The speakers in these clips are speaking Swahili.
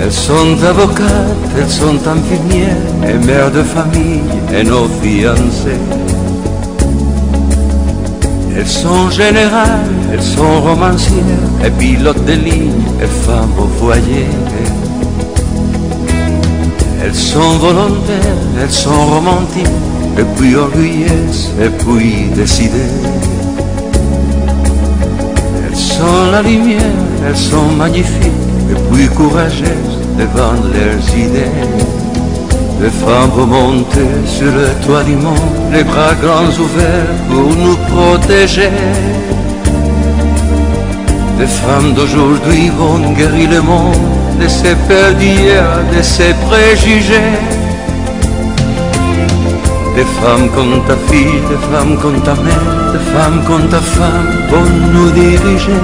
Elles sont avocates, elles sont infirmières et mères de famille et nos fiancées. Elles sont générales, elles sont romancières et pilotes de ligne et femmes au foyer. Elles sont volontaires, elles sont romantiques et puis orgueilleuses et puis décidées. Elles sont la lumière, elles sont magnifiques et puis courageuses devant leurs idées. Les femmes vont monter sur le toit du monde, les bras grands ouverts pour nous protéger. Les femmes d'aujourd'hui vont guérir le monde de ses peurs d'hier, de ses préjugés. Des femmes comme ta fille, des femmes comme ta mère, des femmes comme ta femme vont nous diriger.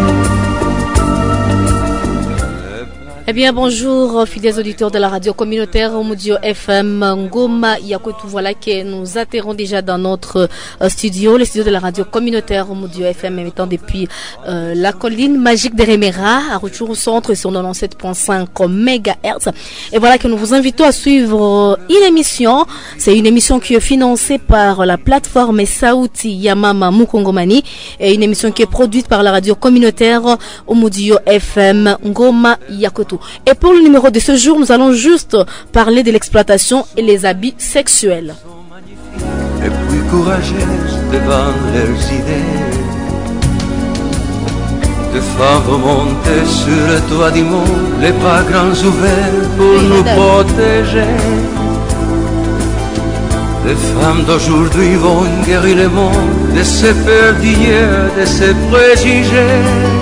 Eh bien, bonjour, fidèles auditeurs de la radio communautaire Omudio FM Ngoma Yakutu. Voilà que nous atterrons déjà dans notre euh, studio, le studio de la radio communautaire Omudio FM, émettant depuis euh, la colline magique de Remera, à retour au centre sur 97.5 MHz. Et voilà que nous vous invitons à suivre une émission. C'est une émission qui est financée par la plateforme Saouti Yamama Mukongomani et une émission qui est produite par la radio communautaire Omudio FM Ngoma Yakutu. Et pour le numéro de ce jour, nous allons juste parler de l'exploitation et les habits sexuels. et puis courageuses devant leurs idées. De femmes remontées sur le toit du monde, les bras grands ouverts pour Oui, nous madame. protéger. Les femmes d'aujourd'hui vont guérir le monde de ses peurs d'hier, de ses préjugés.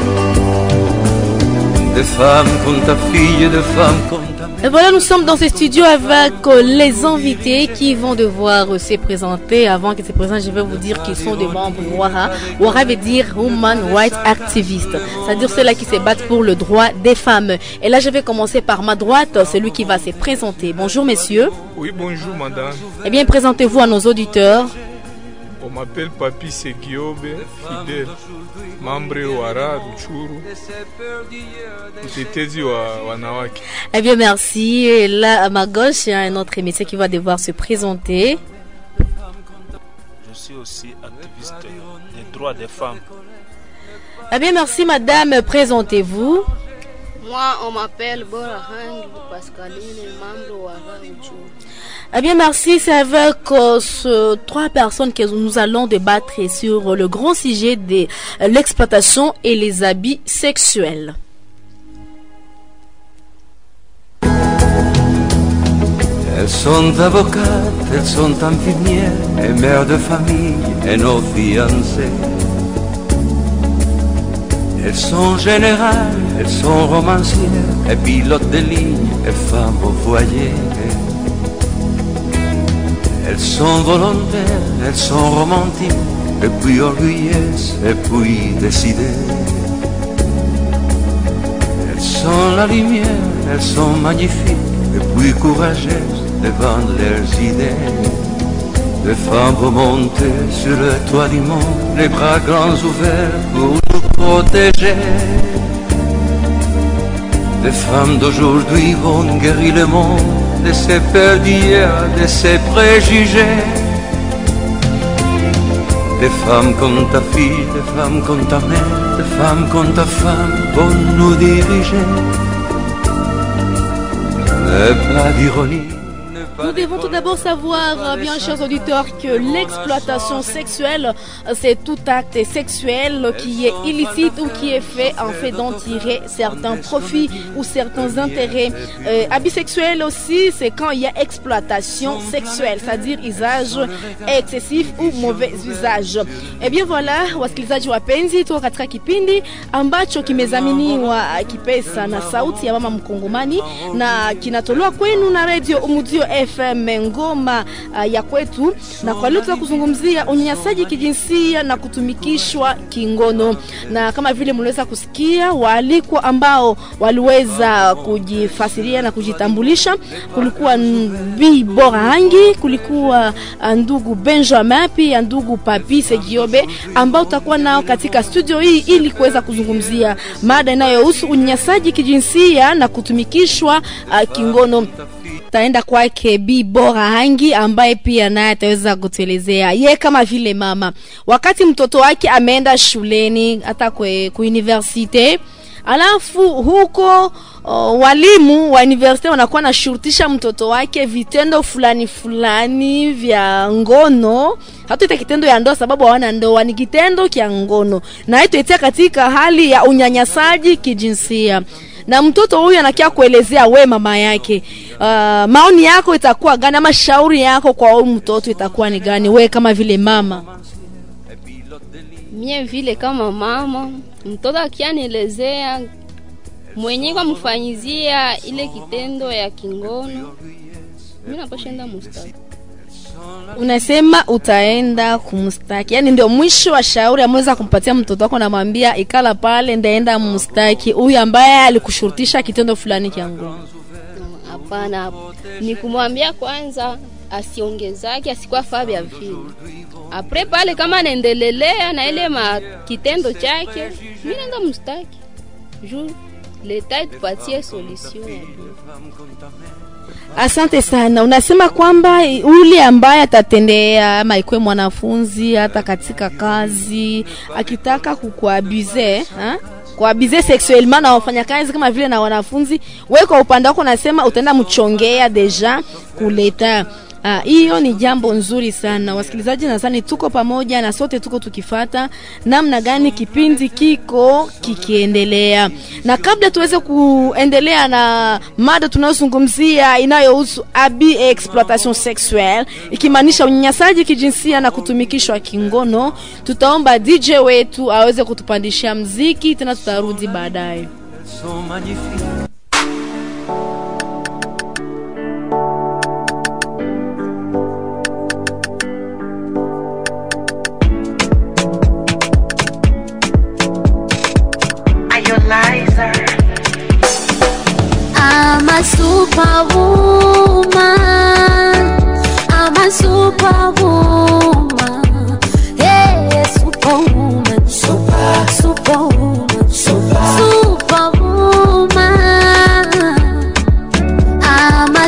Des femmes comme ta fille, des femmes comme ta mère. Et voilà, nous sommes dans ce studio avec euh, les invités qui vont devoir euh, se présenter. Avant qu'ils se présentent, je vais vous dire qu'ils sont des membres WARA. WARA veut dire Woman Rights Activist, c'est-à-dire ceux-là qui se battent pour le droit des femmes. Et là, je vais commencer par ma droite, celui qui va se présenter. Bonjour messieurs. Oui, bonjour madame. Eh bien, présentez-vous à nos auditeurs. On m'appelle Papi Segiobe, fidèle, membre Wara Ruchuru, mtetezi wa wanawake. Eh bien, merci. Et là, à ma gauche, il y a un autre métier qui va devoir se présenter. Je suis aussi activiste des droits des femmes. Eh bien, merci madame. Présentez-vous. Moi, on m'appelle Bora Hangi Pascaline, membre wa Rauchu. Eh bien, merci. C'est avec euh, ce- trois personnes que nous allons débattre sur le grand sujet de euh, l'exploitation et les habits sexuels. Elles sont avocates, elles sont infirmières et mères de famille et nos fiancées. Elles sont générales, elles sont romancières et pilotes de ligne et femmes au foyer. Elles sont volontaires, elles sont romantiques et puis orgueilleuses et puis décidées. Elles sont la lumière, elles sont magnifiques et puis courageuses devant leurs idées. Les femmes vont monter sur le toit du monde, les bras grands ouverts pour nous protéger. Les femmes d'aujourd'hui vont guérir le monde de ses peurs d'hier, de ses préjugés. Des femmes comme ta fille, des femmes comme ta mère, des femmes comme ta femme vont nous diriger. Ne pas d'ironie. ne pas Nous devons tout d'abord savoir, euh, bien chers auditeurs, que l'exploitation sexuelle, euh, c'est tout acte sexuel qui est illicite ou qui est fait en fait d'en tirer certains profits ou certains intérêts. Euh, habits sexuels aussi, c'est quand il y a exploitation sexuelle, c'est-à-dire usage excessif ou mauvais usage. Eh bien voilà, wasikilizaji wapenzi, tuko katika kipindi ambacho kimezaminiwa kipesa na sauti ya mama mkongomani na kinatolewa kwenu na radio Umudio FM ngoma uh, ya kwetu, na kwa leo tutaka kuzungumzia unyanyasaji kijinsia na kutumikishwa kingono, na kama vile mliweza kusikia waalikwa ambao waliweza kujifasiria na kujitambulisha, kulikuwa Bi Bora Hangi, kulikuwa uh, ndugu Benjamin pia ndugu Papi Segiobe ambao tutakuwa nao katika studio hii ili kuweza kuzungumzia mada inayohusu unyanyasaji kijinsia na kutumikishwa uh, kingono. Taenda kwake Bi Bora Hangi ambaye pia naye ataweza kutuelezea ye kama vile mama, wakati mtoto wake ameenda shuleni hata kwe ku universite alafu huko o, walimu wa universite wanakuwa nashurutisha mtoto wake vitendo fulani fulani vya ngono. Hatuita kitendo ya ndoa sababu hawana ndoa, ni kitendo kya ngono, na haituitia katika hali ya unyanyasaji kijinsia na mtoto huyu anakia kuelezea we mama yake, uh, maoni yako itakuwa gani ama shauri yako kwa huyu mtoto itakuwa ni gani, we kama vile mama? Mie vile kama mama, mtoto akianielezea mwenye kwa mfanyizia ile kitendo ya kingono, mimi napashenda mustaki. Unasema utaenda kumstaki, yani ndio mwisho wa shauri ameweza kumpatia mtoto wako, namwambia ikala pale, ndaenda mstaki huyu ambaye alikushurutisha kitendo fulani cha ngono. Hapana, ni kumwambia kwanza asiongezake, asikuwa faa vya vile. Apre pale kama anaendelelea na ile ma kitendo chake, mimi naenda mstaki juu leta itupatie solution ya bien. Asante sana. Unasema kwamba ule ambaye atatendea ama ikuwe mwanafunzi hata katika kazi akitaka kukuabuze ha? kuabuze sexuellement na wafanyakazi kama vile na wanafunzi, wewe kwa upande wako unasema utaenda mchongea deja kuleta Ah, hiyo ni jambo nzuri sana wasikilizaji, nadhani tuko pamoja na sote tuko tukifata namna gani kipindi kiko kikiendelea, na kabla tuweze kuendelea na mada tunayozungumzia inayohusu abi exploitation sexuelle, ikimaanisha unyanyasaji kijinsia na kutumikishwa kingono, tutaomba DJ wetu aweze kutupandishia mziki, tena tutarudi baadaye. Elles sont magnifiques. I'm a superwoman. I'm a superwoman. Hey, superwoman. Super, superwoman. Super, superwoman. I'm a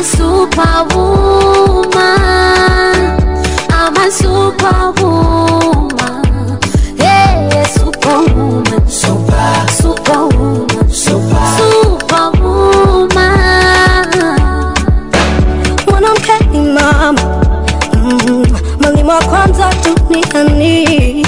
superwoman. I'm a superwoman. Hey, superwoman. Super, superwoman. Super, superwoman. mwanamke ni mama mm, mwalimu wa kwanza duniani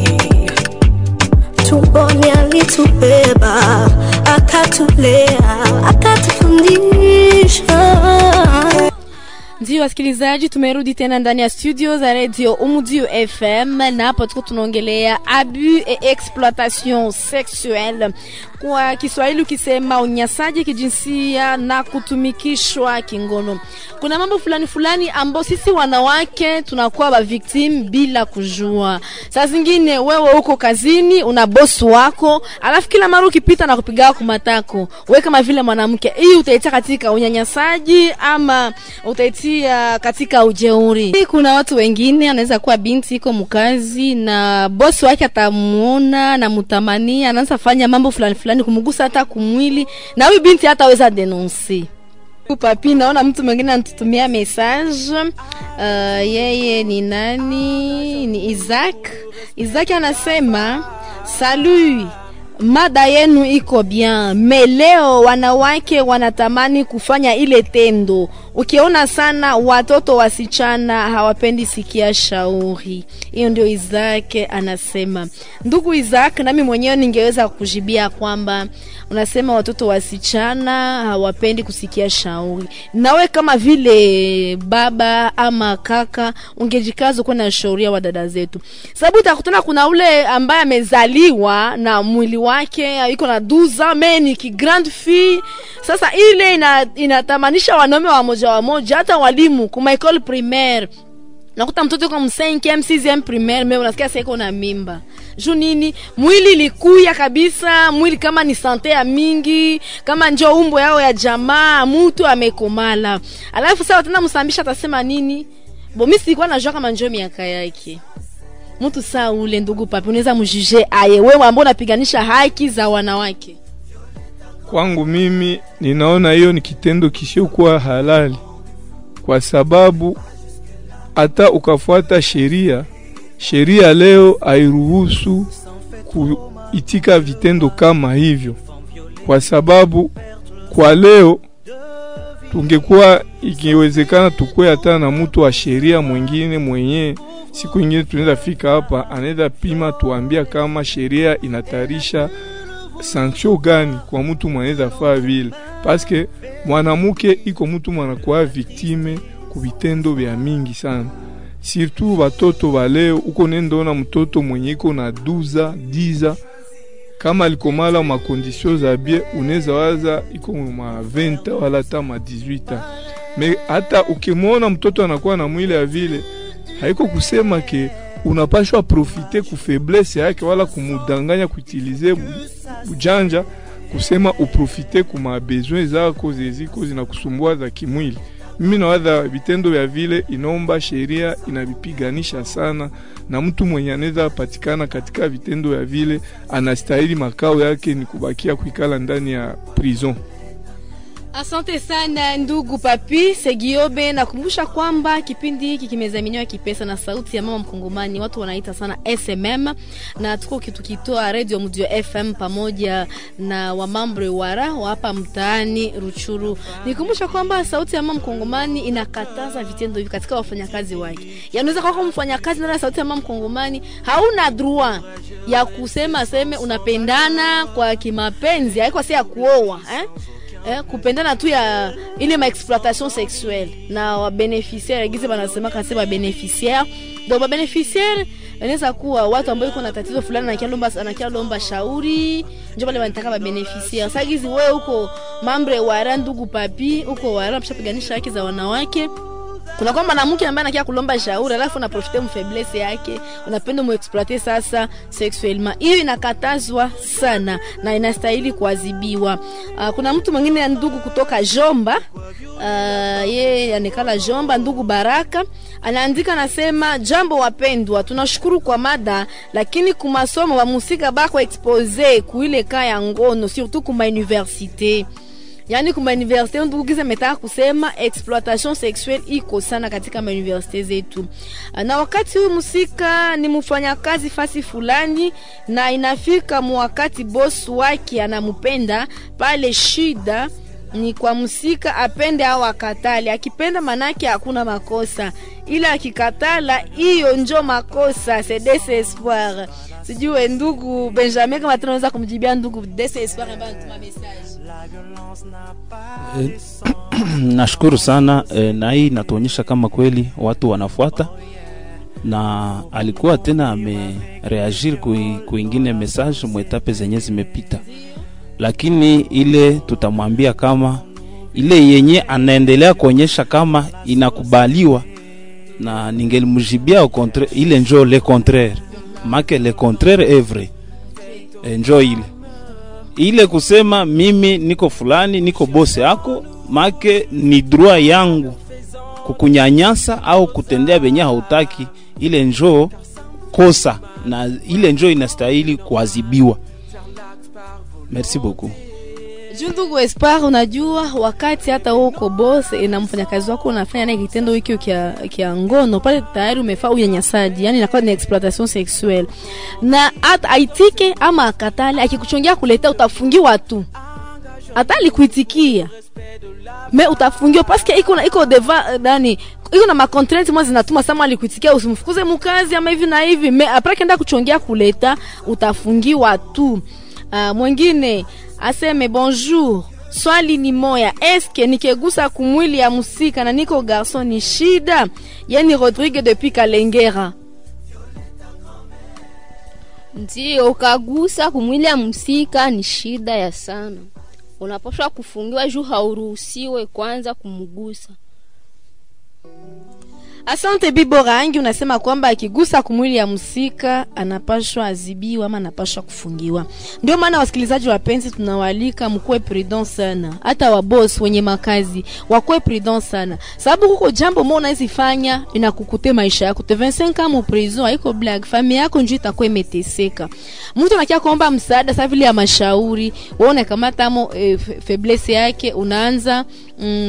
tumboni alitubeba akatulea akatufundisha Ndio wasikilizaji, tumerudi tena ndani ya studio za radio Umudio FM na hapa tuko tunaongelea abus et exploitation sexuelle, kwa Kiswahili ukisema unyanyasaji kijinsia na kutumikishwa kingono. Kuna mambo fulani fulani ambao sisi wanawake tunakuwa ba victim bila kujua. Saa zingine wewe uko kazini, una bosi wako, alafu kila mara ukipita na kupiga kumatako, wewe kama vile mwanamke, hii utaitia katika unyanyasaji ama utaitia katika ujeuri. Hii Kuna watu wengine, anaweza kuwa binti iko mkazi na bosi wake atamuona na mutamania, anaanza fanya mambo fulani fulani kumgusa hata kumwili, na huyu binti hataweza denonsi papi naona mtu mwingine anatutumia message uh, yeye ni nani ni Isaac Isaac anasema salut mada yenu iko bien me leo wanawake wanatamani kufanya ile tendo ukiona sana watoto wasichana hawapendi sikia shauri hiyo ndio Isaac anasema ndugu Isaac nami mwenyewe ningeweza kujibia kwamba unasema watoto wasichana hawapendi kusikia shauri nawe kama vile baba ama kaka ungejikaza kuwa na shauria wa dada zetu sababu utakutana kuna ule ambaye amezaliwa na mwili wake iko na 12 ans me ni ki grande fille sasa ile ina, inatamanisha wanaume wa moja wa moja hata walimu kuma école primaire nakuta mtoto kwa msenkem sixième primaire me unasikia sasa iko na mimba juu nini mwili likuya kabisa mwili kama ni sante ya mingi kama njo umbo yao ya jamaa mtu amekomala alafu sasa tena msambisha atasema nini bo mi silikuwa najua kama njo miaka yake mtu saa ule ndugu papi unaweza mjuje aye wewe ambao unapiganisha haki za wanawake Kwangu mimi ninaona hiyo ni kitendo kisiokuwa halali, kwa sababu hata ukafuata sheria, sheria leo hairuhusu kuitika vitendo kama hivyo, kwa sababu kwa leo tungekuwa ikiwezekana tukue hata na mtu wa sheria mwingine mwenye siku ingine tunaweza fika hapa, anaweza pima tuambia kama sheria inatarisha sanction gani kwa mtu mwanaweza faa vile, paske mwanamke iko mtu mwanakuwa viktime ku vitendo vya mingi sana, surtout batoto baleo. Uko nendoona mtoto mwenye iko na duza diza kama alikomala makondisio za bie, unaweza waza iko ma 20 wala hata ma 18 me hata ukimwona mtoto anakuwa na mwili ya vile, haiko kusema ke unapashwa profite ku faiblesse yake wala kumudanganya kuutilize ujanja kusema uprofite ku mabesoin zako zeziko zinakusumbua za kimwili. Mimi nawaza vitendo vya vile inaomba sheria inavipiganisha sana, na mtu mwenye anaweza patikana katika vitendo vya vile anastahili makao yake ni kubakia kuikala ndani ya prison. Asante sana ndugu Papi Segiobe. Nakumbusha kwamba kipindi hiki kimezaminiwa kipesa na sauti ya mama Mkongomani, watu wanaita sana SMM, na tuko tukitoa Radio Mudio FM pamoja na wamambre wara wa hapa mtaani Ruchuru. Nikumbusha kwamba sauti ya mama Mkongomani inakataza vitendo hivi katika wafanyakazi wake. Yanaweza kwa mfanyakazi na sauti ya mama Mkongomani hauna droit ya kusema seme unapendana kwa kimapenzi, haiko si ya kuoa eh? eh, kupendana tu ya ile ma exploitation sexuelle na wabeneficiaire gize banasema kasi babeneficiaire donc babeneficiaire inaweza kuwa watu ambao iko na tatizo fulani anakia lomba anakia lomba shauri njo pale wanataka babeneficiaire sasa gizi wewe uko mambre wara ndugu papi uko wara mshapiganisha haki za wanawake kuna kwamba mwanamke ambaye anakia kulomba shauri alafu unaprofite mfaiblesse yake unapenda muexploite sasa sexuellement hiyo inakatazwa sana na inastahili kuadhibiwa uh, kuna mtu mwingine ya ndugu kutoka jomba uh, ye anekala jomba ndugu baraka anaandika anasema jambo wapendwa tunashukuru kwa mada lakini kumasomo wamusika bako expose kuile ka ya ngono surtout kuma universite yaani kuma universite ndugu kiza metaka kusema exploitation sexuelle iko sana katika mauniversite zetu na wakati huyu musika ni mfanyakazi fasi fulani na inafika muwakati boss wake anamupenda pale shida ni kwa msika apende au akatali akipenda manake hakuna makosa ila akikatala hiyo njo makosa c'est des espoir sijue ndugu benjamin kama tunaweza kumjibia ndugu des espoir ambaye anatuma message Eh, nashukuru sana eh, na hii inatuonyesha kama kweli watu wanafuata na alikuwa tena amereagir kui- kuingine message mwetape zenye zimepita lakini ile tutamwambia kama ile yenye anaendelea kuonyesha kama inakubaliwa na ningelimjibia au contraire ile njo le contraire make le contraire est vrai Eh, njo ile ile kusema mimi niko fulani niko bose yako make ni droit yangu kukunyanyasa au kutendea benye hautaki ile njo kosa na ile njo inastahili kuadhibiwa merci beaucoup juu ndugu espoir unajua wakati hata uko boss na mfanyakazi wako unafanya naye kitendo hiki kia, kia ngono pale tayari umefaa unyanyasaji yani inakuwa ni exploitation sexuelle na hata aitike ama akatale akikuchongea kuleta utafungiwa tu hata alikuitikia me utafungiwa paske iko na iko deva dani iko na macontrainte mwa zinatuma sama alikuitikia usimfukuze mukazi ama hivi na hivi me apres kenda kuchongea kuleta utafungiwa tu uh, mwingine aseme bonjour swali ni moya eske nikegusa kumwili ya musika na niko garson ni shida yani rodrigue depuis kalengera ndio ukagusa kumwili ya msika ni shida ya sana unapaswa kufungiwa juu hauruhusiwe kwanza kumgusa asante bibo rangi unasema kwamba akigusa kumwili ya msika anapashwa azibiwa ama anapashwa kufungiwa ndio maana wasikilizaji wapenzi tunawaalika mkuwe prudent sana hata wabos wenye makazi wakuwe prudent sana sababu kuko jambo mo unaezifanya inakukute maisha yako te 25 kama prison haiko blag familia yako njuu itakuwa imeteseka mtu anakia kuomba msaada sa vile ya mashauri waone kama tamo e, feblese yake unaanza mm,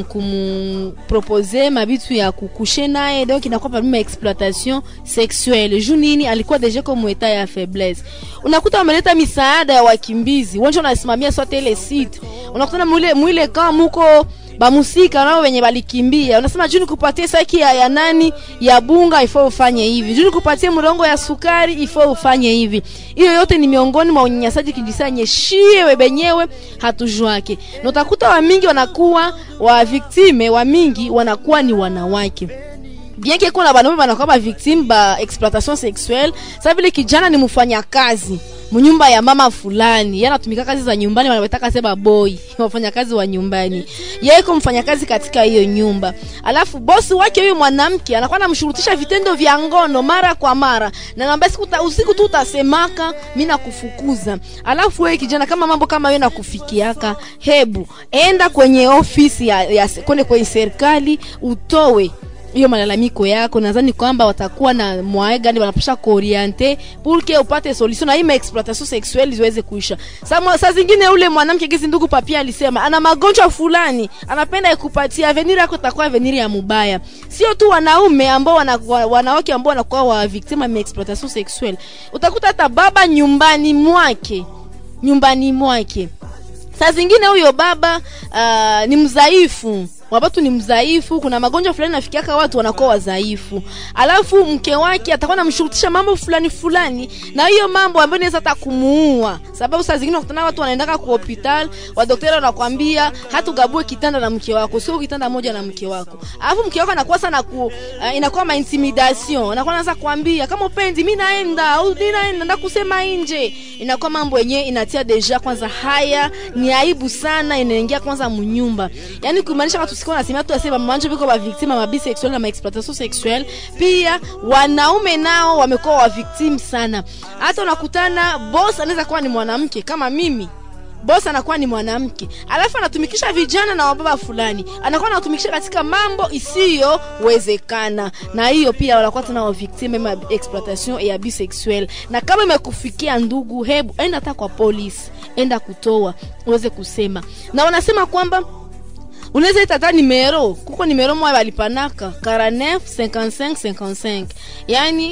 kumpropose mabitu ya kukushe naye donc inakuwa parmi exploitation sexuelle juu nini alikuwa deja comme etat ya faiblesse unakuta wameleta misaada ya wakimbizi wonjo unasimamia sote ile site unakutana mwile mwile kama muko bamusika nao wenye balikimbia unasema juu nikupatie saki ya, ya nani ya bunga ifo ufanye hivi juu nikupatie mrongo ya sukari ifo ufanye hivi hiyo yote ni miongoni mwa unyanyasaji kijisanye shie webenyewe hatujwake na utakuta wamingi wanakuwa wa viktime wa mingi wanakuwa ni wanawake bien que kuna banaume banakuwa ba victime ba exploitation sexuelle sa vile kijana ni mfanya kazi mnyumba ya mama fulani yeye anatumika kazi za nyumbani wanawetaka sema boy wafanya kazi wa nyumbani yeye iko mfanya kazi katika hiyo nyumba alafu bosi wake huyo mwanamke anakuwa anamshurutisha vitendo vya ngono mara kwa mara na naambia siku ta, usiku tu utasemaka mimi nakufukuza alafu wewe kijana kama mambo kama hiyo nakufikiaka hebu enda kwenye ofisi ya, ya kwende kwenye serikali utowe hiyo malalamiko yako nadhani kwamba watakuwa na mwae gani wanapasha kuoriente pour que upate solution na hii exploitation sexuelle ziweze kuisha saa saa zingine ule mwanamke gizi ndugu papia alisema ana magonjwa fulani anapenda ikupatia avenir yako itakuwa avenir ya mubaya sio tu wanaume ambao wana, wanawake ambao wanakuwa wa victim ya exploitation sexuelle utakuta hata baba nyumbani mwake nyumbani mwake saa zingine huyo baba uh, ni mdhaifu wabatu ni mdhaifu kuna magonjwa fulani nafikiaka watu wanakuwa wadhaifu alafu mke wake atakuwa namshurutisha mambo fulani fulani na hiyo mambo ambayo inaweza hata kumuua sababu saa zingine wakutana watu wanaendaka ku hospital wadokteri wanakwambia hatugabue kitanda na mke wako sio kitanda moja na mke wako alafu mke wako anakuwa sana ku uh, inakuwa ma intimidation anakuwa anaanza kuambia kama upendi mimi naenda au mimi naenda na kusema nje inakuwa mambo yenyewe inatia deja kwanza haya ni aibu sana inaingia kwanza mnyumba yani kumaanisha watu sikuwa nasema tu asema manje biko ba victime ma bisexuel na ma exploitation sexuelle pia wanaume nao wamekuwa wa victim sana hata unakutana boss anaweza kuwa ni mwanamke kama mimi boss anakuwa ni mwanamke alafu anatumikisha vijana na wababa fulani anakuwa anatumikisha katika mambo isiyowezekana na hiyo pia wanakuwa tena wa victime ma exploitation ya bisexuel na kama imekufikia ndugu hebu enda hata kwa polisi enda kutoa uweze kusema na wanasema kwamba unaweza ita hata nimero kuko nimero moya balipanaka 49 55 55 yani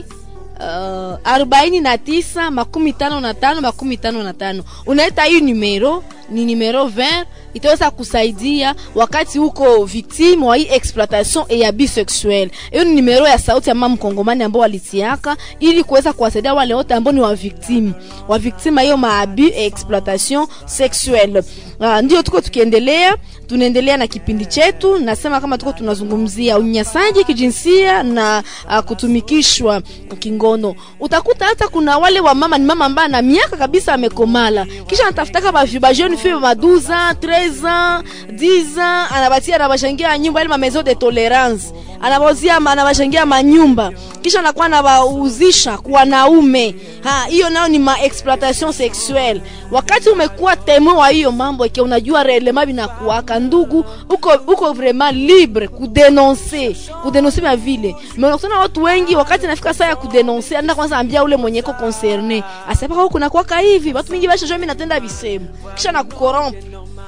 uh, arobaini na tisa makumi tano na tano makumi tano na tano unaita hii numero ni numero 20 itaweza kusaidia wakati uko victime wa hii exploitation ya bisexuel hiyo ni numero ya sauti ya mama mkongomani ambao walitiaka ili kuweza kuwasaidia wale wote ambao ni wa victime wa victime hiyo maabu exploitation sexuelle uh, ndio tuko tukiendelea tunaendelea na kipindi chetu nasema kama tuko tunazungumzia unyanyasaji kijinsia na uh, kutumikishwa kingono utakuta hata kuna wale wa mama ni mama ambaye na miaka kabisa amekomala kisha anatafutaka bajeni fille ma 12 ans 13 ans 10 ans anabatia anabashangia nyumba ile ma maison de tolerance anabauzia anabashangia manyumba kisha anakuwa anawauzisha kwa wanaume ha hiyo nayo ni ma exploitation sexuelle wakati umekuwa temo wa hiyo mambo ke unajua relema binakuaka ndugu uko uko vraiment libre kudenoncer kudenoncer ma vile mais unakutana watu wengi wakati nafika saa ya kudenoncer anda kwanza ambia ule mwenye ko concerné asema huko kuna kwaka hivi watu wengi basha mimi natenda bisemu kisha na kukorompe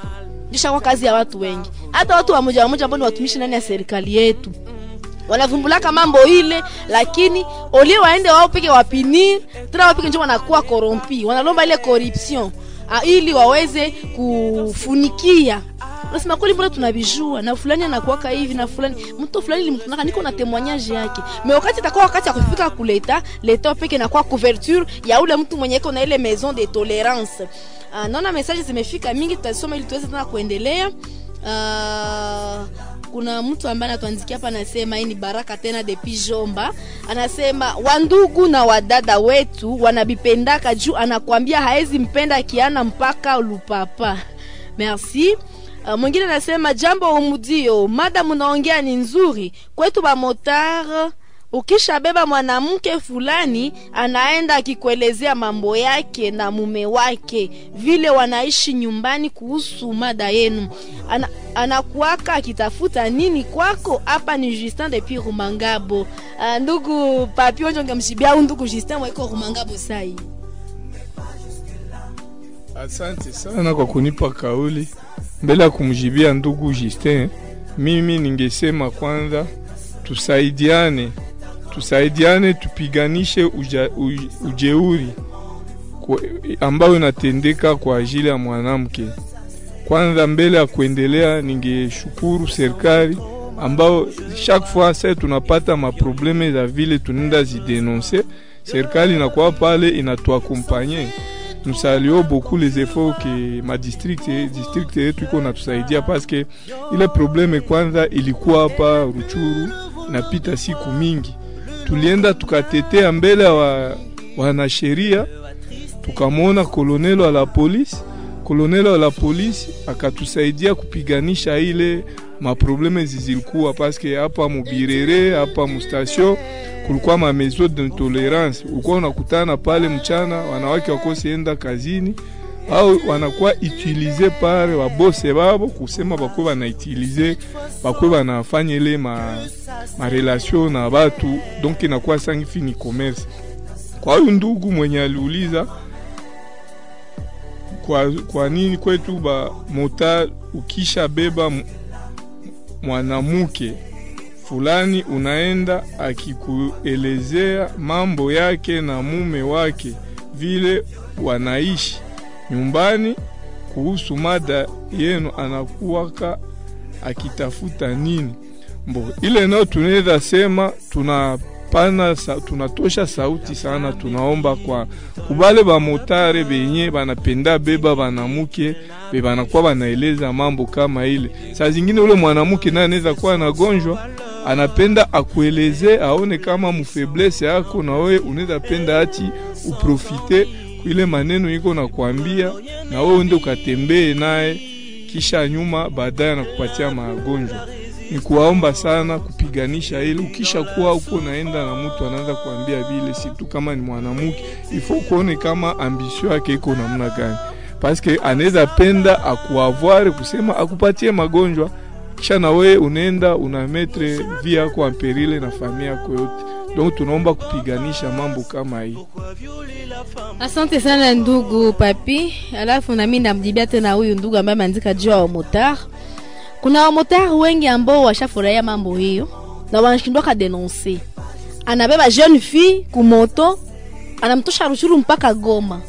kisha kwa kazi ya watu wengi hata watu wa moja moja ambao ni watumishi ndani ya serikali yetu wanavumbulaka mambo ile lakini olie waende wao peke wapinir tena wao peke njo wanakuwa korompi wanalomba ile corruption ah, ili waweze kufunikia unasema kweli mbona tunavijua na fulani anakuwaka hivi na fulani mtu fulani limkunaka niko na témoignage yake me wakati itakuwa wakati ya kufika kuleta leta peke nakuwa couverture ya ule mtu mwenye iko na ile maison de tolerance uh, naona message zimefika mingi tutasoma ili tuweze tena kuendelea uh, kuna mtu ambaye anatuandikia hapa anasema hii ni baraka tena depuis Jomba anasema wandugu na wadada wetu wanabipendaka juu anakwambia haezi mpenda kiana mpaka lupapa merci Uh, mwingine anasema jambo umudio mada munaongea ni nzuri kwetu bamotar ukishabeba mwanamke fulani anaenda akikuelezea mambo yake na mume wake vile wanaishi nyumbani kuhusu mada yenu Ana, anakuaka akitafuta nini kwako hapa ni justin depuis rumangabo uh, ndugu papi onjo ngemshibia au ndugu justin waiko rumangabo sai Asante sana kwa kunipa kauli. Mbele ya kumjibia ndugu Justin, mimi ningesema kwanza tusaidiane, tusaidiane, tupiganishe uja, uj, ujeuri kwa- ambayo inatendeka kwa ajili ya mwanamke. Kwanza, mbele ya kuendelea, ningeshukuru serikali ambao chaque fois sasa tunapata maprobleme za vile tunaenda zidenonse, serikali inakuwa pale inatuakompanye nous saluons beaucoup les efforts que ma district district yetu iko natusaidia paske ile probleme kwanza ilikuwa hapa Ruchuru inapita siku mingi, tulienda tukatetea mbele ya wa, wanasheria tukamwona kolonelo wa la polisi kolonelo wa la polisi akatusaidia kupiganisha ile maprobleme zizilikuwa paske hapa mubirere hapa mustation kulikuwa ma maison d'intolerance, ulikuwa unakutana pale mchana, wanawake wakosienda kazini au wanakuwa utilize pale wabose babo kusema bakwe banautilize bakwe banafanya ile ma, ma relation na batu, donc inakuwa sangifi ni commerce. Kwa huyu ndugu mwenye aliuliza kwa, kwa nini kwetu ba mota ukisha beba m- mwanamke fulani unaenda akikuelezea mambo yake na mume wake vile wanaishi nyumbani kuhusu mada yenu, anakuwaka akitafuta nini mbo ile nao tunaweza sema tunapana sa, tunatosha sauti sana, tunaomba kwa kubale bamotare benye banapenda beba banamuke be banakuwa banaeleza mambo kama ile. Saa zingine ule mwanamke naye anaweza kuwa anagonjwa anapenda akueleze aone kama mufeblese yako na wewe unaweza penda ati uprofite ile maneno iko nakwambia na wewe ende ukatembee naye kisha nyuma baadaye anakupatia magonjwa ni kuwaomba sana kupiganisha ile ukisha kuwa uko naenda na mtu anaanza kuambia vile situ kama ni mwanamke ifo kuone kama ambisio yake iko namna gani paske anaweza penda akuavoir kusema akupatie magonjwa kisha na wewe unaenda una metre vi yako amperile na familia yako yote donc tunaomba kupiganisha mambo kama hii Asante sana ndugu papi. Alafu nami namjibia tena huyu ndugu ambaye ameandika juu ya wamotar. Kuna wamotar wengi ambao washafurahia mambo hiyo na wanashindwa kadenonse. Anabeba jeune fille kumoto, anamtosha Ruchuru mpaka Goma.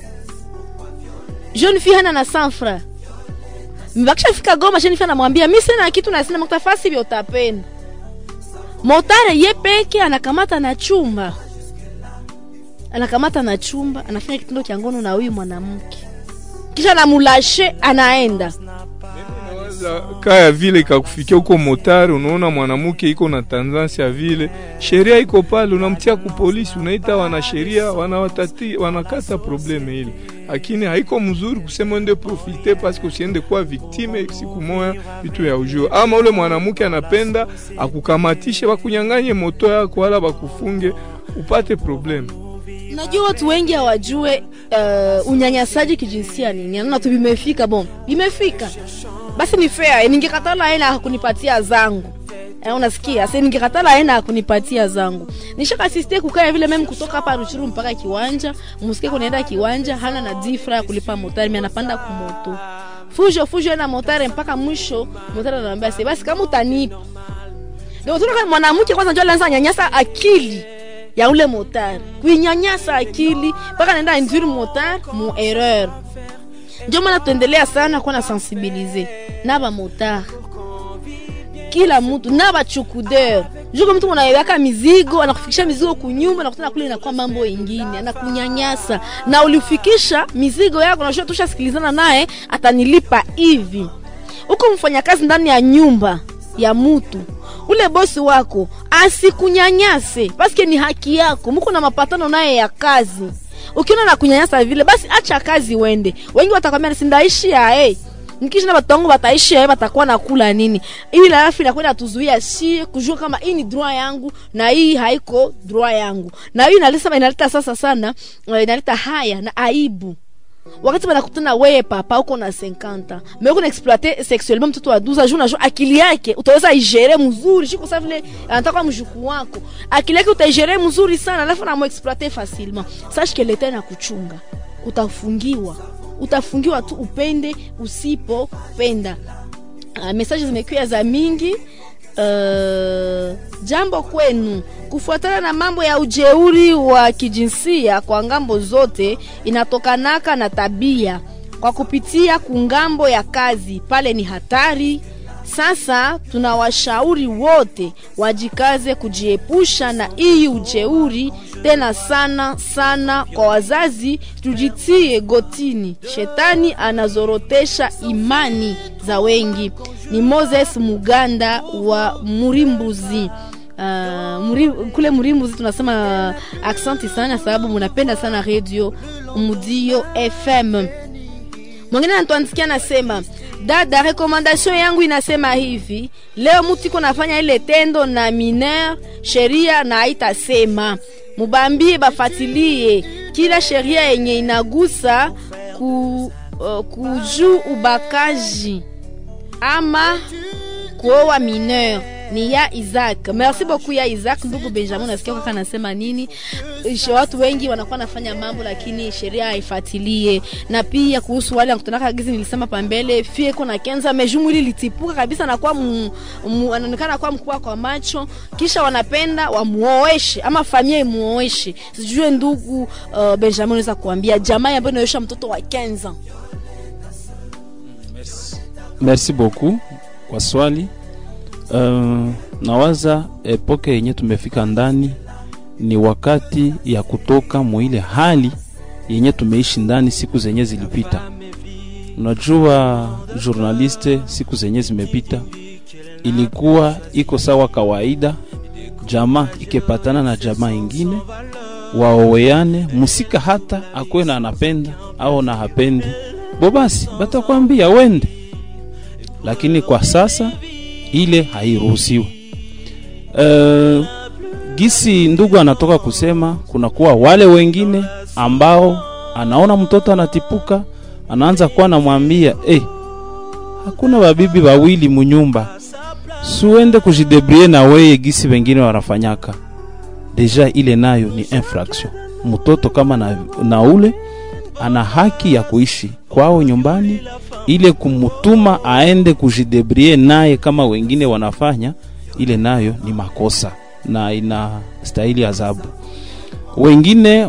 Jeune fille hana na sanfra. Mbakisha fika Goma, jeune fille anamwambia mimi sina kitu na sina mtafasi vya utapenda. Motare ye peke anakamata na chumba anakamata na chumba anafanya kitendo cha ngono na huyu mwanamke kisha namulashe anaenda Za- kaya vile ikakufikia huko motari, unaona mwanamke iko na tanzansi ya vile, sheria iko pale, unamtia ku polisi, unaita wanasheria, wanawatati wanakata probleme ile, lakini haiko mzuri kusema ende profite paske usiende kuwa viktime siku moya vitu ya ujio. Ama ule mwanamke anapenda akukamatishe, bakunyanganye moto yako wala bakufunge upate probleme. najua watu wengi hawajue uh, unyanyasaji kijinsia nini naona tu vimefika bon vimefika basi ni fair ningekatala aina hakunipatia zangu Eh, unasikia sasa ningekatala aina hakunipatia zangu nishakasiste kukaa vile meme kutoka hapa Ruchuru mpaka kiwanja msikie kunaenda kiwanja hana na difra ya kulipa motari mimi anapanda kumoto fujo fujo na motari mpaka mwisho motari anamwambia sasa basi kama utanipa ndio tunaona mwanamke kwanza ndio alianza nyanyasa akili ya ule motari kuinyanyasa akili mpaka naenda induire motari mu erreur ndio maana tuendelea sana kuwa na sensibilize na bamotari kila mtu na bachukudeur juko mtu unaweka mizigo anakufikisha mizigo kunyumba na kutana kule inakuwa mambo ingine anakunyanyasa na ulifikisha mizigo yako na tushasikilizana naye atanilipa hivi huko mfanyakazi ndani ya nyumba ya mutu ule bosi wako asikunyanyase paske ni haki yako muko na mapatano naye ya kazi ukiona na kunyanyasa vile basi acha kazi wende wengi watakwambia sindaishi yae nikishinda watu wangu wataishi yae watakuwa nakula nini ili alafu inakwenda tuzuia si kujua kama hii ni droit yangu na hii haiko droit yangu na hii inaleta inaleta sasa sana eh, inaleta haya na aibu wakati banakutana weye papa uko na 50 mais uko na exploiter sexuellement mtoto wa 12 jours najua akili yake utaweza igere mzuri shiko sa vile anataka mjukuu wako akili yake utaigere mzuri sana alafu na exploiter facilement sache que leta na kuchunga utafungiwa utafungiwa tu upende usipopenda uh, message zimekuja za mingi Uh, jambo kwenu kufuatana na mambo ya ujeuri wa kijinsia kwa ngambo zote inatokanaka na tabia kwa kupitia kungambo ya kazi pale ni hatari sasa tunawashauri wote wajikaze kujiepusha na hii ujeuri tena sana sana kwa wazazi tujitie gotini shetani anazorotesha imani za wengi ni moses muganda wa murimbuzi Uh, muri, kule murimbuzi tunasema uh, aksanti sana sababu munapenda sana radio mudio fm mwingine anatuandikia anasema dada rekomandation yangu inasema hivi leo mtu iko nafanya ile tendo na miner sheria na haitasema mubambie bafatilie kila sheria yenye inagusa ku, uh, kujuu ubakaji ama kuoa mineur ni ya Isaac. Merci beaucoup ya Isaac. Ndugu Benjamin, nasikia kaka anasema nini? Ishe watu wengi wanakuwa nafanya mambo lakini sheria haifuatilie. Na pia kuhusu wale wanakutana gizi nilisema pambele, fie iko na kenza mejumu ili litipuka kabisa na kwa anaonekana kwa mkubwa kwa macho, kisha wanapenda wamuoeshe ama familia imuoeshe. Sijue ndugu uh, Benjamin unaweza kuambia jamaa ambayo inaoesha mtoto wa kenza. merci beaucoup kwa swali uh, nawaza epoke yenye tumefika ndani ni wakati ya kutoka muile hali yenye tumeishi ndani siku zenye zilipita unajua journaliste siku zenye zimepita ilikuwa iko sawa kawaida jamaa ikepatana na jamaa ingine waoweane musika hata akwe na anapenda au na hapendi bo basi batakwambia wende lakini kwa sasa ile hairuhusiwi uh, gisi ndugu anatoka kusema kunakuwa wale wengine ambao anaona mtoto anatipuka anaanza kuwa namwambia hey, hakuna babibi wawili munyumba suende kujidebrie na weye gisi wengine wanafanyaka deja ile nayo ni infraction mtoto kama na, na ule ana haki ya kuishi kwao nyumbani ile kumutuma aende kujidebrie naye kama wengine wanafanya ile nayo ni makosa na ina stahili adhabu wengine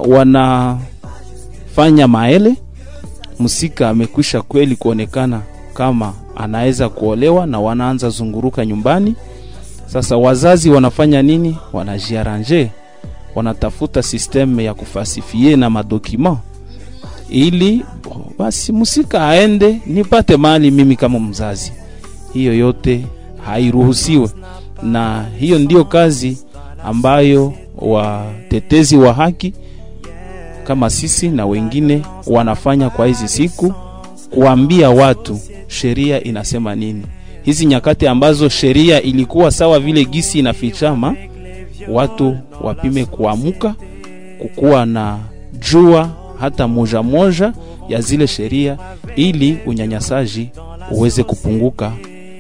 wanafanya maele msika amekwisha kweli kuonekana kama anaweza kuolewa na wanaanza zunguruka nyumbani sasa wazazi wanafanya nini wanajiaranje wanatafuta sisteme ya kufasifie na madokima ili basi musika aende nipate mali mimi kama mzazi hiyo yote hairuhusiwe na hiyo ndiyo kazi ambayo watetezi wa haki kama sisi na wengine wanafanya kwa hizi siku kuambia watu sheria inasema nini hizi nyakati ambazo sheria ilikuwa sawa vile gisi inafichama watu wapime kuamuka kukuwa na jua hata moja moja ya zile sheria ili unyanyasaji uweze kupunguka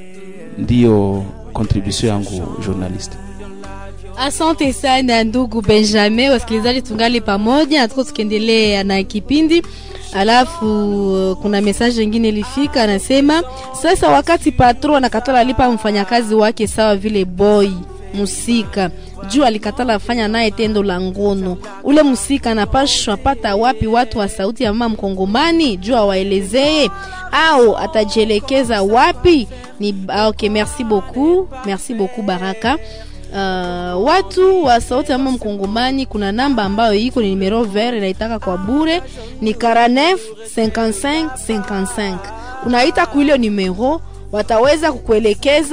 ndiyo contribution yangu journalist Asante sana ndugu Benjamin, wasikilizaji, tungali pamoja na tuko tukiendelea na kipindi. Alafu kuna message nyingine ilifika, anasema sasa, wakati patron anakatala alipa mfanyakazi wake sawa vile boy musika juu alikatala fanya naye tendo la ngono, ule musika anapashwa pata wapi watu wa sauti ya mama mkongomani juu awaelezee au atajielekeza wapi? Ni okay, merci beaucoup, merci beaucoup Baraka. Uh, watu wa sauti ya mama mkongomani, kuna namba ambayo iko ni numero vert inaitaka kwa bure, ni 49 55 55 unaita kuile numero wataweza kukuelekeza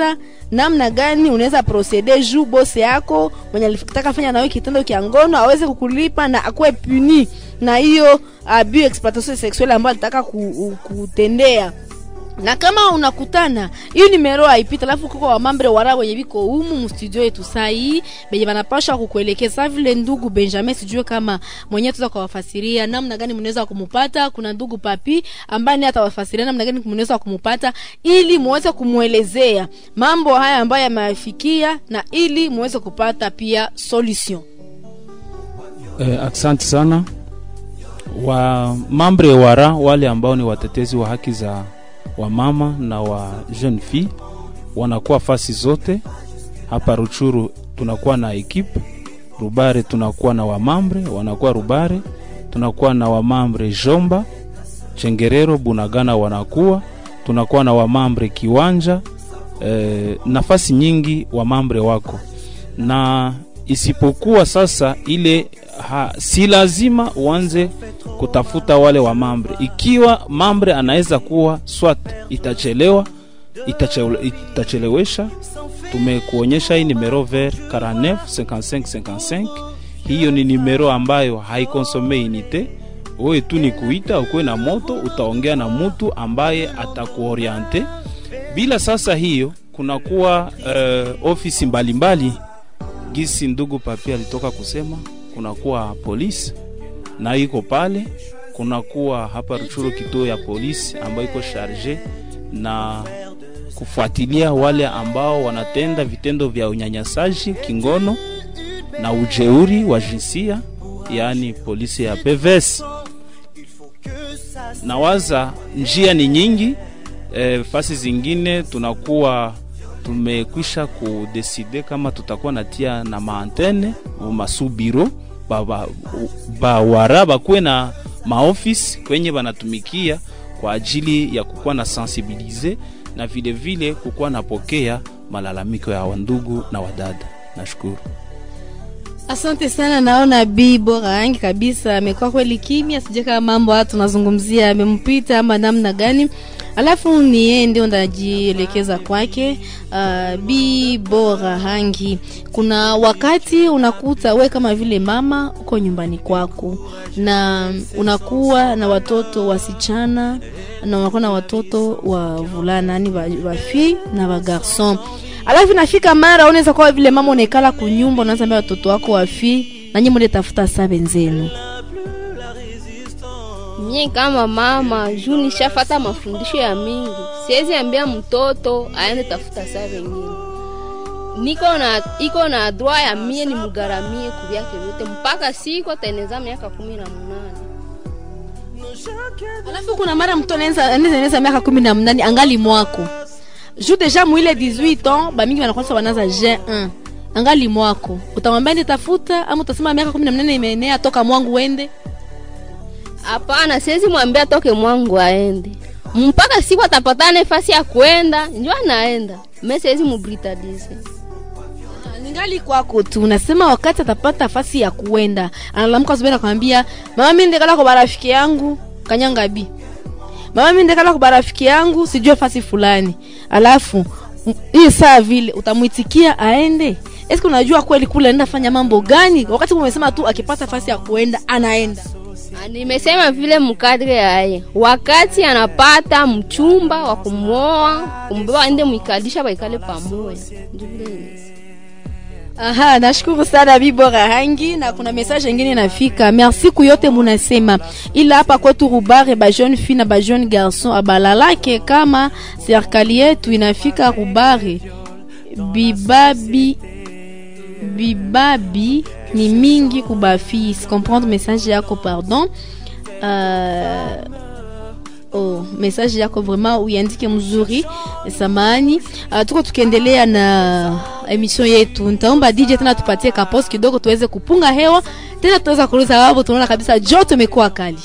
namna gani unaweza procede juu bosi yako mwenye alitaka fanya nawe kitendo kya ngono aweze kukulipa na akuwe puni na hiyo abus exploitation sexuelle ambayo alitaka ku, kutendea na kama unakutana hiyo nimero haipita alafu kuko wamambre wara wenye biko humu mstudio yetu sai benye banapasha kukuelekeza vile ndugu benjamin sijue kama mwenyewe tuza kuwafasiria namna gani mnaweza kumupata kuna ndugu papi ambaye naye atawafasiria namna gani mnaweza kumupata ili muweze kumwelezea mambo haya ambayo yameafikia na ili muweze kupata pia solution Eh, asante sana wa mambre wara wale ambao ni watetezi wa haki za wamama na wa jeune fille wanakuwa fasi zote hapa Ruchuru. Tunakuwa na ekipe Rubare, tunakuwa na wamambre wanakuwa Rubare, tunakuwa na wamambre Jomba, Chengerero, Bunagana wanakuwa tunakuwa na wamambre Kiwanja. E, nafasi nyingi wamambre wako na isipokuwa sasa ile ha, si lazima uanze kutafuta wale wa mambre. Ikiwa mambre anaweza kuwa swat itachelewa itachele, itachelewesha, tumekuonyesha hii numero ver 49 55 55. Hiyo ni numero ambayo haikonsome inite wewe tu ni kuita, ukuwe na moto, utaongea na mtu ambaye atakuoriente. Bila sasa hiyo kunakuwa uh, ofisi mbalimbali gisi ndugu papi alitoka kusema kunakuwa polisi na iko pale, kunakuwa hapa Ruchuru kituo ya polisi ambayo iko sharge na kufuatilia wale ambao wanatenda vitendo vya unyanyasaji kingono na ujeuri wa jinsia, yaani polisi ya PVS. Nawaza njia ni nyingi e, fasi zingine tunakuwa tumekwisha kudeside kama tutakuwa natia na maantene masubiro bawara ba, ba bakuwe na maofisi kwenye banatumikia kwa ajili ya kukuwa na sensibilize na vile vile kukuwa napokea malalamiko ya wandugu na wadada. Nashukuru. Asante sana, naona Bi bora yangi kabisa amekuwa kweli kimya, sije kama mambo haya tunazungumzia amempita ama namna gani. Alafu ni yeye ndio ndajielekeza kwake. Uh, Bi bora hangi, kuna wakati unakuta we kama vile mama uko nyumbani kwako na unakuwa na watoto wasichana na unakuwa na watoto wa vulana, yani wa, wa fille na wa garçon alafu nafika mara unaweza kuwa vile mama unaekala kunyumba unaanza mbia watoto wako wafi nanyi mule tafuta saa benzenu mie kama mama juu nishafata mafundisho ya mingi siwezi ambia mtoto aende tafuta saa wengine niko na iko na droit ya mie ni mgaramie kuvyake vyote mpaka siku ataeneza miaka kumi na munane alafu kuna mara mtu anaeneza miaka kumi na mnane angali mwako ju deja mwile 18 ans bamingi wanakwasa wanaza G1 angali mwako utamwambia ndi tafuta ama utasema miaka kumi na mnane imeenea toka mwangu wende hapana siwezi mwambia toke mwangu aende mpaka siku atapata nafasi ya kwenda njo anaenda me siwezi mubritadize ningali kwako tu unasema wakati atapata nafasi ya kuenda analamuka asubuhi nakwambia mama mi ndekala kwa barafiki yangu kanyanga bi mama mi ndekala kwa barafiki yangu sijue fasi fulani alafu hii saa vile utamwitikia aende eske unajua kweli kule anaenda fanya mambo gani wakati umesema tu akipata fasi ya kuenda anaenda nimesema vile mkadre yaye wakati anapata mchumba wa kumwoa kumbeba aende mwikalisha baikale pamoja ndio vile Aha, nashukuru sana Bibora Hangi na kuna message ingine inafika. Merci kuyote munasema. Ila hapa kwetu Rubare ba jeune fille na ba jeune garçon abalalake kama serikali yetu inafika Rubare. Bibabi bibabi ni mingi kubafi. Comprendre message yako pardon. Euh, oh, message yako vraiment uiandike mzuri samani. Uh, tuko tukiendelea na emission yetu. Nitaomba DJ tena tupatie kapos kidogo tuweze kupunga hewa tena, tutaweza kuuliza wapo. Tunaona kabisa joto imekuwa kali.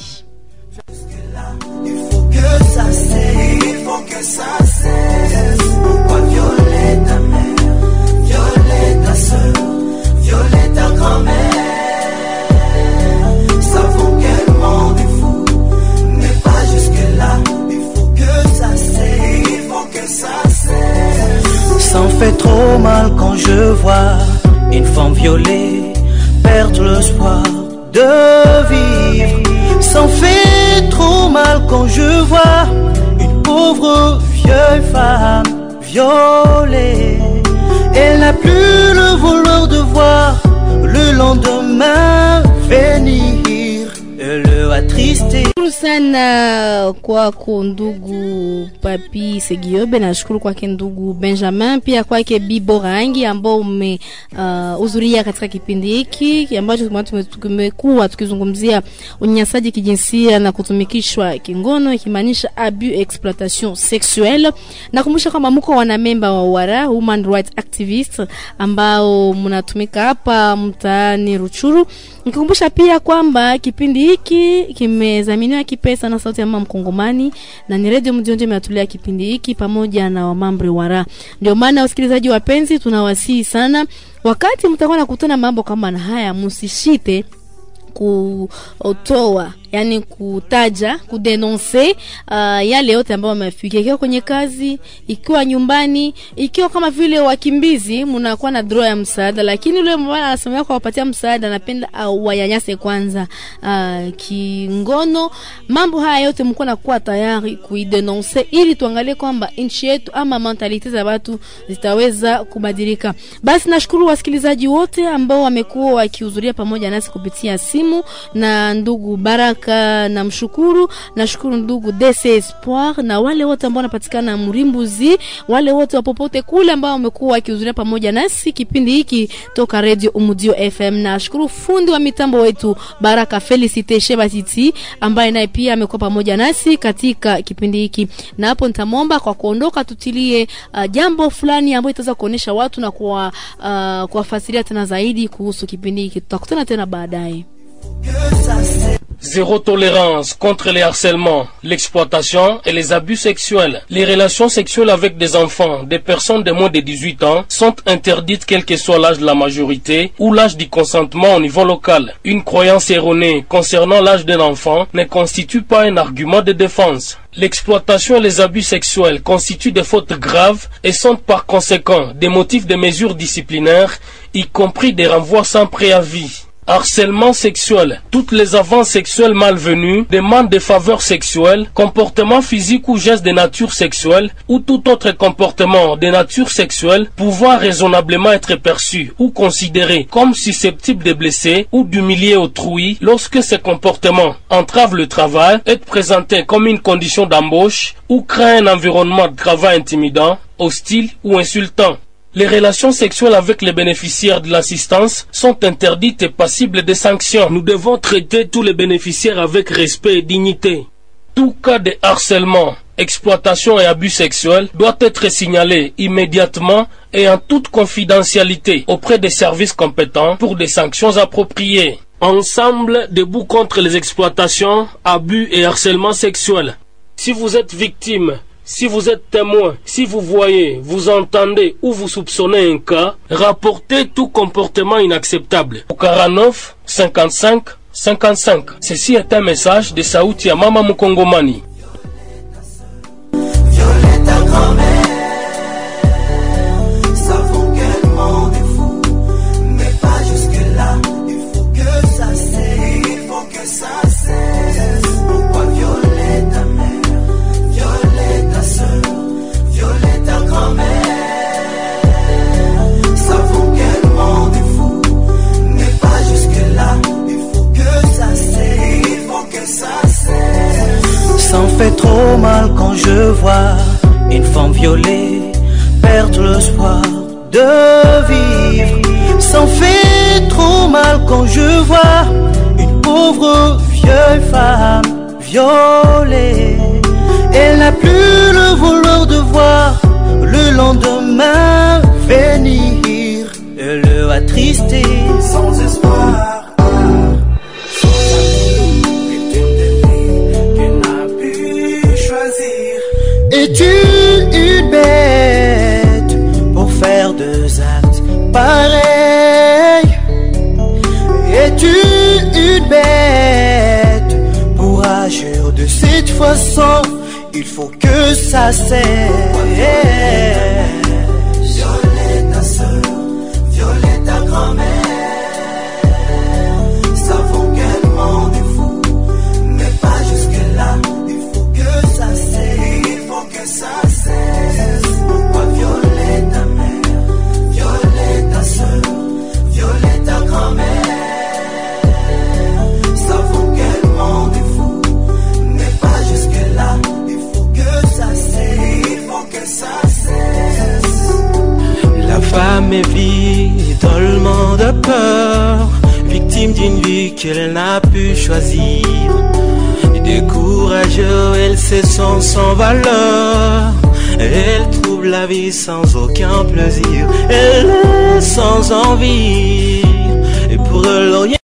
Sans fait trop mal quand je vois une femme violée perdre l'espoir de vivre. Ça me fait trop mal quand je vois une pauvre vieille femme violée. Elle n'a plus le voleur de voir le lendemain venir. Elle attristé. Shukuru sana kwako ndugu Papi Segiobe, nashukuru kwake ndugu Benjamin, pia kwake Bibo Rangi ambao umehudhuria uh, katika kipindi hiki ambacho tume- tume- tumekuwa tukizungumzia unyanyasaji kijinsia na kutumikishwa kingono, ikimaanisha abus exploitation sexuelle. Nakumbusha kwamba mko wanamemba wa WARA, Human Rights Activist, ambao mnatumika hapa mtaani Ruchuru Nikukumbusha pia kwamba kipindi hiki kimezaminiwa kipesa na sauti ya mama Mkongomani na ni redio Mjonjo imeatulia kipindi hiki pamoja na wamambre wara. Ndio maana wasikilizaji wapenzi, tunawasihi sana, wakati mtakuwa nakutana mambo kama na haya, msishite kutoa yani kutaja kudenonse uh, yale yote ambayo wamefikia ikiwa kwenye kazi ikiwa nyumbani ikiwa kama vile wakimbizi mnakuwa na draw ya msaada lakini yule mbona anasemea kwa wapatia msaada anapenda uh, wayanyase kwanza uh, kingono mambo haya yote mko nakuwa tayari kuidenonse ili tuangalie kwamba nchi yetu ama mentalite za watu zitaweza kubadilika basi nashukuru wasikilizaji wote ambao wamekuwa wakihudhuria pamoja nasi kupitia simu na ndugu Baraka namshukuru, nashukuru ndugu DC Espoir na wale wote ambao wanapatikana Mrimbuzi, wale wote wa popote kule ambao wamekuwa wakihudhuria pamoja nasi kipindi hiki toka Radio Umudio FM. Nashukuru fundi wa mitambo wetu Baraka Felicite Shebatiti ambaye naye pia amekuwa pamoja nasi katika kipindi hiki, na hapo nitamwomba kwa kuondoka tutilie uh, jambo fulani ambayo itaweza kuonesha watu na kuwa uh, kuwafasiria tena zaidi kuhusu kipindi hiki. Tutakutana tena baadaye. Zéro tolérance contre les harcèlements, l'exploitation et les abus sexuels. Les relations sexuelles avec des enfants, des personnes de moins de 18 ans, sont interdites quel que soit l'âge de la majorité ou l'âge du consentement au niveau local. Une croyance erronée concernant l'âge d'un enfant ne constitue pas un argument de défense. L'exploitation et les abus sexuels constituent des fautes graves et sont par conséquent des motifs de mesures disciplinaires, y compris des renvois sans préavis. Harcèlement sexuel. Toutes les avances sexuelles malvenues, demandes de faveurs sexuelles, comportements physiques ou gestes de nature sexuelle, ou tout autre comportement de nature sexuelle pouvant raisonnablement être perçu ou considéré comme susceptible de blesser ou d'humilier autrui lorsque ces comportements entravent le travail, est présenté comme une condition d'embauche ou crée un environnement de travail intimidant, hostile ou insultant. Les relations sexuelles avec les bénéficiaires de l'assistance sont interdites et passibles de sanctions. Nous devons traiter tous les bénéficiaires avec respect et dignité. Tout cas de harcèlement, exploitation et abus sexuels doit être signalé immédiatement et en toute confidentialité auprès des services compétents pour des sanctions appropriées. Ensemble, debout contre les exploitations, abus et harcèlement sexuel. Si vous êtes victime si vous êtes témoin, si vous voyez, vous entendez ou vous soupçonnez un cas, rapportez tout comportement inacceptable au 49 55 55. Ceci est un message de Saouti à Mama Mukongomani. Savons quel monde est fou, mais pas jusque-là. Il faut que ça cesse, il faut que ça cesse. Pourquoi violer ta mère, violer ta soeur, violer ta grand-mère? Savons quel monde est fou, mais pas jusque-là. Il faut que ça cesse, il faut que ça cesse. Ça me fait trop mal quand je vois une femme violée perdre l'espoir de vivre. Ça me fait trop mal quand je vois une pauvre vieille femme violée. Elle n'a plus le voleur de voir le lendemain venir. Elle est attristée sans espoir. Sans amis, victime de vie qu'elle n'a pu choisir. Es-tu une bête pour faire deux actes pareils Es-tu une bête pour agir de cette façon Il faut que ça cesse. méfie tellement de peur, victime d'une vie qu'elle n'a pu choisir. Décourageuse, elle se sent sans valeur. Elle trouve la vie sans aucun plaisir. Elle est sans envie. Et pour elle, rien